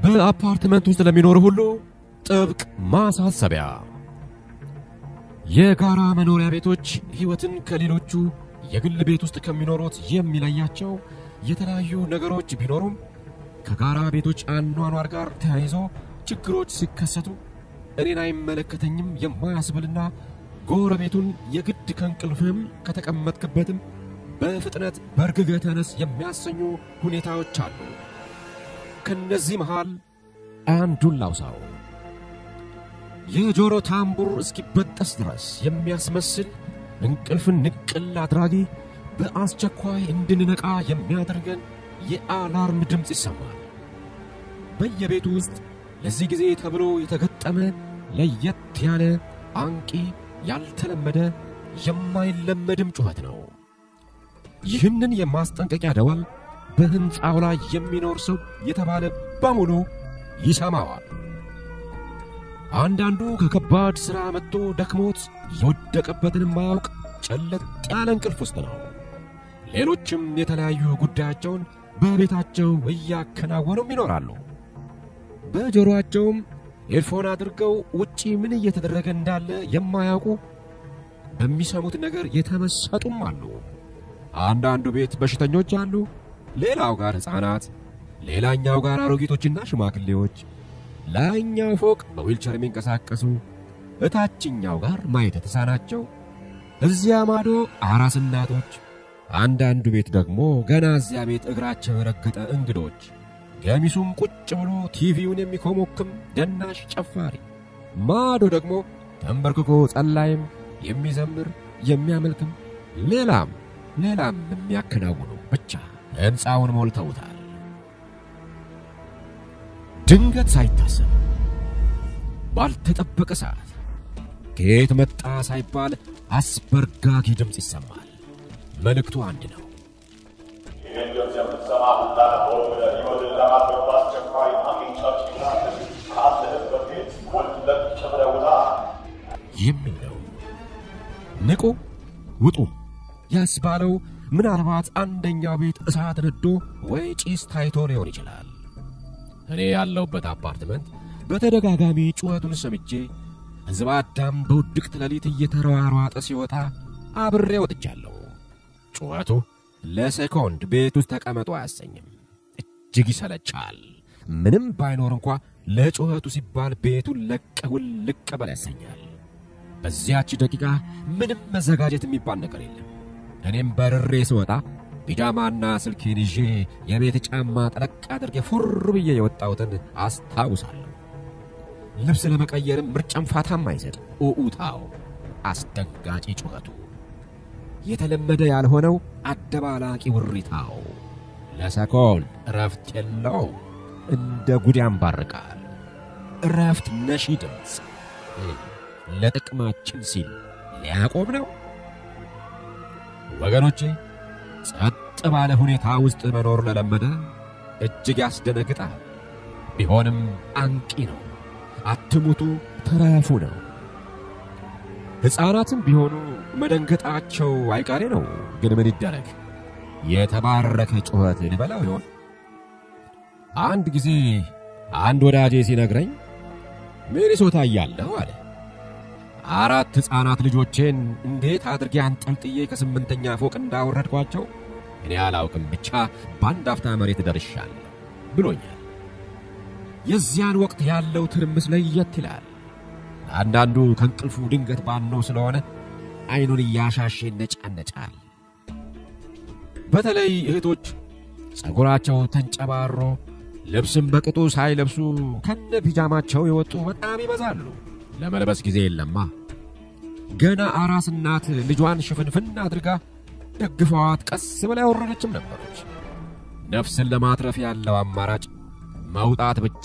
በአፓርትመንት ውስጥ ለሚኖሩ ሁሉ ጥብቅ ማሳሰቢያ። የጋራ መኖሪያ ቤቶች ሕይወትን ከሌሎቹ የግል ቤት ውስጥ ከሚኖሩት የሚለያቸው የተለያዩ ነገሮች ቢኖሩም ከጋራ ቤቶች አኗኗር ጋር ተያይዞ ችግሮች ሲከሰቱ እኔን አይመለከተኝም የማያስብልና ጎረቤቱን የግድ ከእንቅልፍም ከተቀመጥክበትም በፍጥነት በርግገ ተነስ የሚያሰኙ ሁኔታዎች አሉ። ከነዚህ መሃል አንዱን ላውሳው። የጆሮ ታምቡር እስኪበጠስ ድረስ የሚያስመስል እንቅልፍን ንቅል አድራጊ በአስቸኳይ እንድንነቃ የሚያደርገን የአላርም ድምፅ ይሰማል። በየቤቱ ውስጥ ለዚህ ጊዜ ተብሎ የተገጠመ ለየት ያለ አንቂ፣ ያልተለመደ የማይለመድም ጩኸት ነው። ይህንን የማስጠንቀቂያ ደወል በሕንፃው ላይ የሚኖር ሰው የተባለ በሙሉ ይሰማዋል። አንዳንዱ ከከባድ ሥራ መጥቶ ደክሞት የወደቀበትን የማያውቅ ጨለጥ ያለ እንቅልፍ ውስጥ ነው። ሌሎችም የተለያዩ ጉዳያቸውን በቤታቸው እያከናወኑም ይኖራሉ። በጆሮአቸውም ኤርፎን አድርገው ውጪ ምን እየተደረገ እንዳለ የማያውቁ በሚሰሙት ነገር የተመሰጡም አሉ። አንዳንዱ ቤት በሽተኞች አሉ፣ ሌላው ጋር ሕፃናት፣ ሌላኛው ጋር አሮጊቶችና ሽማግሌዎች፣ ላይኛው ፎቅ በዊልቸር የሚንቀሳቀሱ፣ እታችኛው ጋር ማየት የተሳናቸው፣ እዚያ ማዶ አራስ እናቶች፣ አንዳንዱ ቤት ደግሞ ገና እዚያ ቤት እግራቸው የረገጠ እንግዶች፣ ገሚሱም ቁጭ ብሎ ቲቪውን የሚኮሞክም ደናሽ ጨፋሪ፣ ማዶ ደግሞ ተንበርክኮ ጸላይም የሚዘምር የሚያመልክም ሌላም ሌላም የሚያከናውኑ ብቻ ሕንፃውን ሞልተውታል። ድንገት ሳይታሰብ ባልተጠበቀ ሰዓት ከየት መጣ ሳይባል አስበርጋጊ ድምፅ ይሰማል። መልእክቱ አንድ ነው። ይህን ድምፅ የምትሰማ ሁላችሁም ወደ ሕይወትን ለማድረግ በአስቸኳይ አግኝቻችሁና ካለህበት ቤት ወለቅ ብለህ ውጣ። የሚል ነው። ንቁ ውጡ ያስባለው ምናልባት አንደኛው ቤት እሳት ነዶ ወይ ጭስ ታይቶ ሊሆን ይችላል። እኔ ያለሁበት አፓርትመንት በተደጋጋሚ ጩኸቱን ሰምቼ ሕዝብ አዳም በውድቅት ሌሊት እየተሯሯጠ ሲወጣ አብሬ ወጥቻለሁ። ጩኸቱ ለሴኮንድ ቤት ውስጥ ተቀመጡ አያሰኝም። እጅግ ይሰለቻል። ምንም ባይኖር እንኳ ለጩኸቱ ሲባል ቤቱን ለቀህ ውልቅ በል ያሰኛል። በዚያች ደቂቃ ምንም መዘጋጀት የሚባል ነገር የለም። እኔም በርሬ ስወጣ ፒጃማና ስልኬን ይዤ የቤት ጫማ ጠለቅ አድርጌ ፉር ብዬ የወጣሁትን አስታውሳለሁ። ልብስ ለመቀየርም ምርጫም ፋታም አይሰጥ። ኡኡታው፣ አስደንጋጭ ጩኸቱ፣ የተለመደ ያልሆነው አደባላቂ ውሪታው ለሰኮንድ እረፍት የለው እንደ ጉድ ያንባርቃል። እረፍት ነሺ ድምፅ ለጥቅማችን ሲል ሊያቆም ነው። ወገኖቼ ጸጥ ባለ ሁኔታ ውስጥ መኖር ለለመደ እጅግ ያስደነግጣል። ቢሆንም አንቂ ነው። አትሙቱ ተረፉ ነው። ሕፃናትም ቢሆኑ መደንገጣቸው አይቀሬ ነው። ግን ምን ይደረግ? የተባረከ ጩኸት ልበላው ይሆን? አንድ ጊዜ አንድ ወዳጄ ሲነግረኝ ሚኒሶታ እያለሁ አለ አራት ሕፃናት ልጆቼን እንዴት አድርጌ አንጠልጥዬ ከስምንተኛ ፎቅ እንዳወረድኳቸው እኔ አላውቅም፣ ብቻ በአንድ አፍታ መሬት ደርሻለሁ ብሎኛል። የዚያን ወቅት ያለው ትርምስ ለየት ይላል። አንዳንዱ ከእንቅልፉ ድንገት ባነው ስለሆነ ዐይኑን እያሻሼ ነጫነጫል። በተለይ እህቶች ጸጉራቸው ተንጨባሮ ልብስም በቅጡ ሳይለብሱ ከነ ፒጃማቸው የወጡ በጣም ይበዛሉ። ለመልበስ ጊዜ የለማ። ገና አራስ እናት ልጇን ሽፍንፍን አድርጋ ደግፈዋት ቀስ ብላ ያወረደችም ነበረች። ነፍስን ለማትረፍ ያለው አማራጭ መውጣት ብቻ።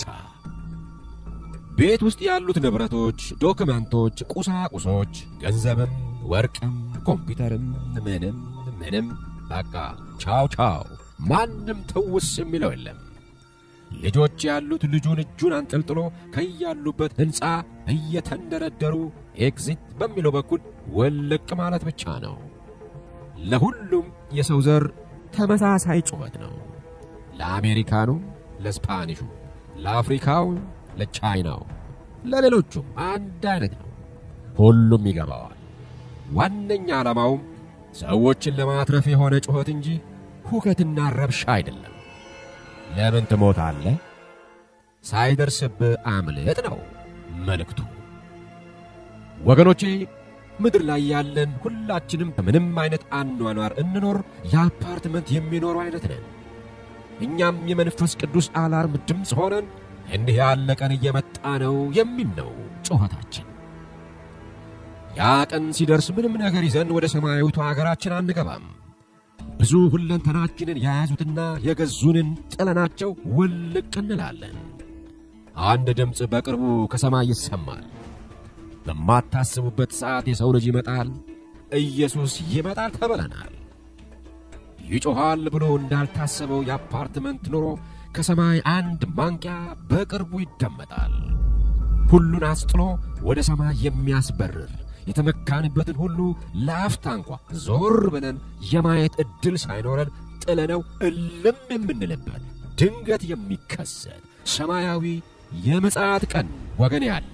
ቤት ውስጥ ያሉት ንብረቶች፣ ዶክመንቶች፣ ቁሳቁሶች፣ ገንዘብም፣ ወርቅም፣ ኮምፒውተርም ምንም ምንም በቃ ቻው ቻው። ማንም ትውስ የሚለው የለም። ልጆች ያሉት ልጁን እጁን አንጠልጥሎ ከያሉበት ሕንፃ እየተንደረደሩ ኤግዚት በሚለው በኩል ውልቅ ማለት ብቻ ነው። ለሁሉም የሰው ዘር ተመሳሳይ ጩኸት ነው። ለአሜሪካኑ፣ ለስፓኒሹ፣ ለአፍሪካው፣ ለቻይናው፣ ለሌሎቹም አንድ አይነት ነው። ሁሉም ይገባዋል። ዋነኛ ዓላማውም ሰዎችን ለማትረፍ የሆነ ጩኸት እንጂ ሁከትና ረብሻ አይደለም። ለምን ትሞታለህ? ሳይደርስብህ አምልጥ ነው መልእክቱ። ወገኖቼ ምድር ላይ ያለን ሁላችንም ከምንም አይነት አኗኗር እንኖር የአፓርትመንት የሚኖሩ አይነት ነን። እኛም የመንፈስ ቅዱስ አላርም ድምፅ ሆነን እንዲህ ያለ ቀን እየመጣ ነው የሚል ነው ጩኸታችን። ያ ቀን ሲደርስ ምንም ነገር ይዘን ወደ ሰማያዊቱ አገራችን አንገባም። ብዙ ሁለንተናችንን የያዙትና የገዙንን ጥለናቸው ውልቅ እንላለን። አንድ ድምፅ በቅርቡ ከሰማይ ይሰማል። በማታስቡበት ሰዓት የሰው ልጅ ይመጣል፣ ኢየሱስ ይመጣል ተብለናል። ይጮኻል ብሎ እንዳልታሰበው የአፓርትመንት ኑሮ ከሰማይ አንድ ማንቂያ በቅርቡ ይደመጣል። ሁሉን አስጥሎ ወደ ሰማይ የሚያስበርር የተመካንበትን ሁሉ ለአፍታ እንኳ ዞር ብለን የማየት ዕድል ሳይኖረን ጥለነው እልም የምንልበት ድንገት የሚከሰት ሰማያዊ የምጽአት ቀን ወገን ያለ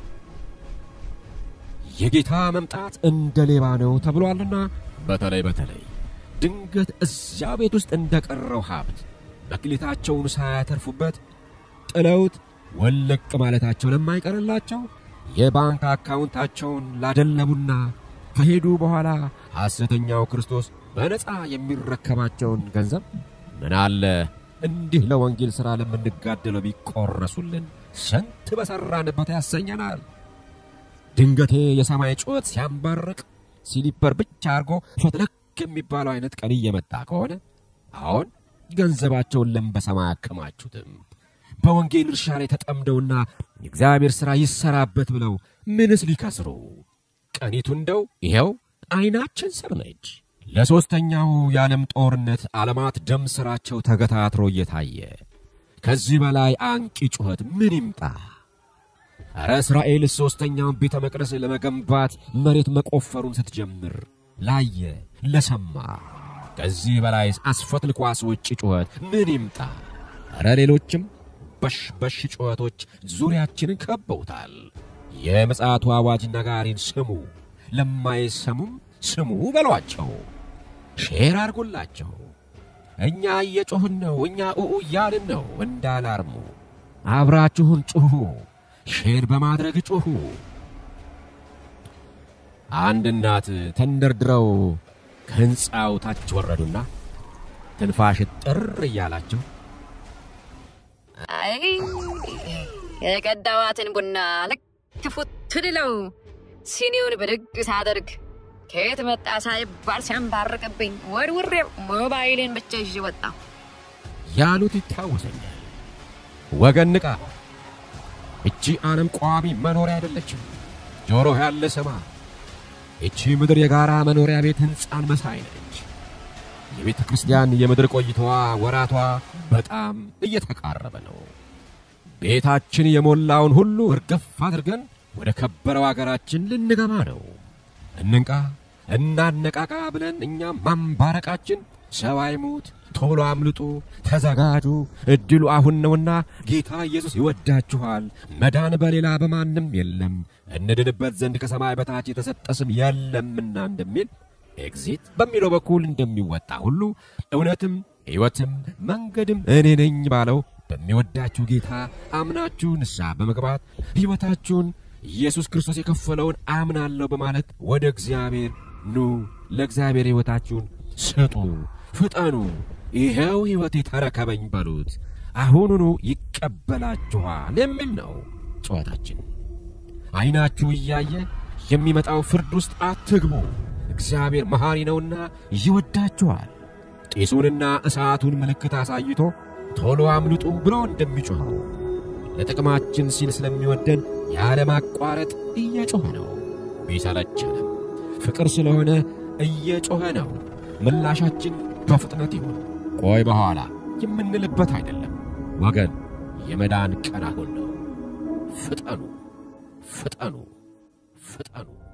የጌታ መምጣት እንደ ሌባ ነው ተብሏልና በተለይ በተለይ ድንገት እዚያ ቤት ውስጥ እንደቀረው ሀብት መክሊታቸውን ሳያተርፉበት ጥለውት ወለቅ ማለታቸው ለማይቀርላቸው የባንክ አካውንታቸውን ላደለቡና ከሄዱ በኋላ ሐሰተኛው ክርስቶስ በነፃ የሚረከባቸውን ገንዘብ ምን አለ እንዲህ ለወንጌል ሥራ ለምንጋደለው ቢቆረሱልን ስንት በሠራንበት ያሰኘናል። ድንገቴ የሰማይ ጩኸት ሲያንባርቅ ሲሊፐር ብቻ አድርጎ ፈትለክ የሚባለው አይነት ቀን እየመጣ ከሆነ አሁን ገንዘባቸውን ለም በሰማይ አከማቹትም በወንጌል እርሻ ላይ ተጠምደውና የእግዚአብሔር ሥራ ይሰራበት ብለው ምንስ ሊከስሩ? ቀኒቱ እንደው ይኸው ዐይናችን ስር ነች። ለሦስተኛው የዓለም ጦርነት ዓለማት ደም ሥራቸው ተገታትሮ እየታየ ከዚህ በላይ አንቂ ጩኸት ምን ይምጣ? ኧረ እስራኤል ሦስተኛውን ቤተ መቅደስ ለመገንባት መሬት መቆፈሩን ስትጀምር ላየ ለሰማ ከዚህ በላይ አስፈትልኳስ ውጭ ጩኸት ምን ይምጣ? ኧረ ሌሎችም በሽ በሽ ጩኸቶች ዙሪያችንን ከበውታል። የምጽአቱ አዋጅ ነጋሪን ስሙ፣ ለማይሰሙም ስሙ በሏቸው፣ ሼር አድርጉላቸው። እኛ እየጮኽን ነው፣ እኛ ኡኡ እያልን ነው እንዳላርሙ። አብራችሁን ጩኹ፣ ሼር በማድረግ ጩኹ። አንድ እናት ተንደርድረው ከሕንፃው ታች ወረዱና ትንፋሽ ጥር እያላቸው አይ የቀዳዋትን ቡና ልክ ፉት ልለው ሲኒውን ብድግ ሳደርግ ከየት መጣ ሳይባል ሲያንባርቅብኝ ወርውሬው ሞባይሌን ብቻ ይዤ ወጣሁ። ያሉት ይታወሰኛል። ወገን ንቃ! እቺ ዓለም ቋሚ መኖሪያ አይደለችም። ጆሮ ያለ ስማ። እቺ ምድር የጋራ መኖሪያ ቤት ሕንፃን መሳይ ነች። የቤተ ክርስቲያን የምድር ቆይታዋ ወራቷ በጣም እየተቃረበ ነው። ቤታችን የሞላውን ሁሉ እርግፍ አድርገን ወደ ከበረው አገራችን ልንገባ ነው። እንንቃ፣ እናነቃቃ ብለን እኛም ማንባረቃችን ሰው አይሙት፣ ቶሎ አምልጡ፣ ተዘጋጁ፣ እድሉ አሁን ነውና ጌታ ኢየሱስ ይወዳችኋል። መዳን በሌላ በማንም የለም፣ እንድንበት ዘንድ ከሰማይ በታች የተሰጠ ስም የለምና እንደሚል ኤግዚት በሚለው በኩል እንደሚወጣ ሁሉ እውነትም ሕይወትም መንገድም እኔ ነኝ ባለው በሚወዳችሁ ጌታ አምናችሁ ንስሐ በመግባት ሕይወታችሁን ኢየሱስ ክርስቶስ የከፈለውን አምናለሁ በማለት ወደ እግዚአብሔር ኑ፣ ለእግዚአብሔር ሕይወታችሁን ስጡ፣ ፍጠኑ። ይኸው ሕይወቴ ተረከበኝ በሉት፣ አሁኑኑ ይቀበላችኋል የሚል ነው ጨዋታችን። ዐይናችሁ እያየ የሚመጣው ፍርድ ውስጥ አትግቡ። እግዚአብሔር መሐሪ ነውና ይወዳችኋል። ጢሱንና እሳቱን ምልክት አሳይቶ ቶሎ አምልጡ ብሎ እንደሚጮኸው ለጥቅማችን ሲል ስለሚወደን ያለማቋረጥ እየጮኸ ነው። ቢሰለቸንም ፍቅር ስለሆነ እየጮኸ ነው። ምላሻችን በፍጥነት ይሁን፣ ቆይ በኋላ የምንልበት አይደለም። ወገን የመዳን ቀን አሁን ነው። ፍጠኑ፣ ፍጠኑ፣ ፍጠኑ።